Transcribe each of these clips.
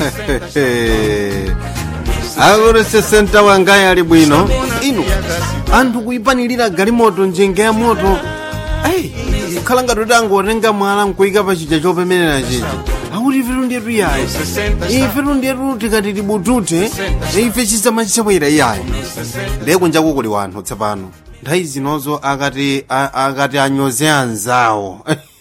akuti sesenta wangayi ali bwino inu anthu kuyipanilira galimoto njinga ya moto ayi khala ngati kuti angotenga mwala nkuyika pa chija chopemerera chija akuti ifetu ndiyetu yayi ifetu ndiyetu tikati tibutute ife chisama chisabwera iyayi ndiye kunjaku kuli wanthu tsapano nthawi zinozo akati a- akati anyoze anzawo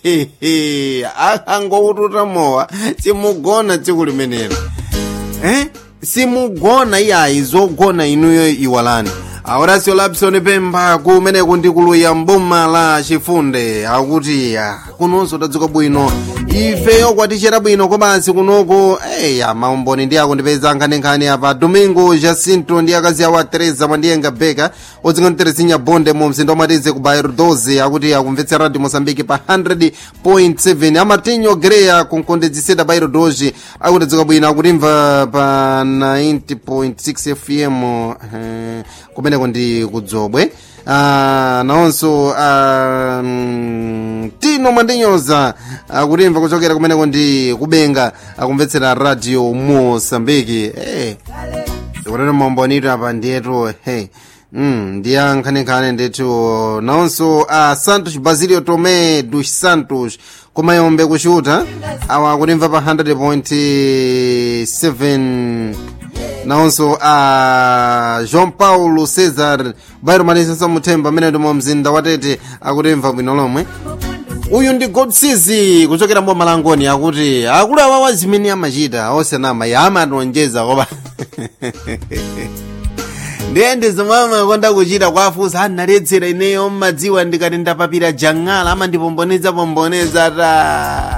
angoututa mowa simugona tsiku limenelo eh? simugona iyayi zogona inuyo iwalani aurasio lapsoni pempha kumeneku ndi kuluya mboma la chifunde akuti ah, kunonso tadzuka bwino ifeyo kwatichera bwino komansi kunoko eya maumboni ndi ako ndipeza nkhaninkhani apa domingo jacinto ndi akazi awo a teresa mwandiyenga beka odzingani teresinya bonde mu mzinda wamatize ku bairo 12 akuti akumvetsa radio mosambiki pa 100.7 amatinho greya kunkondedziseda bairo 12 akuti tadzuka bwino akutimva pa 90.6 fm eh, kumeneko ndi kudzobwe Ah, nawonso ah, mm, tino mwandinyoza akutimva kuchokera kumeneko ndi kubenga akumvetsera radio mosambiki hey. ikunena maumbonito apa ndiyetu hey. Mm, ndiya nkhaninkhani ndithu nawonso a santos basilio tomé dos santos kumayombe kuchuta awa akutimva pa 100.7 nawonso a joão paulo cesar bairo malisenso muthemba amene ndi mu mzinda watete akutimva bwino lomwe uyu ndi godsizi kuchokera mbo malangoni akuti akulu awawa zimene amachita osanama yamatonjeza kopa ndiyende zomwe amakonda kuchita kwafusa analedzera ineyo mmadziwa ndikati ndapapira jang'ala amandipomboneza pomboneza ta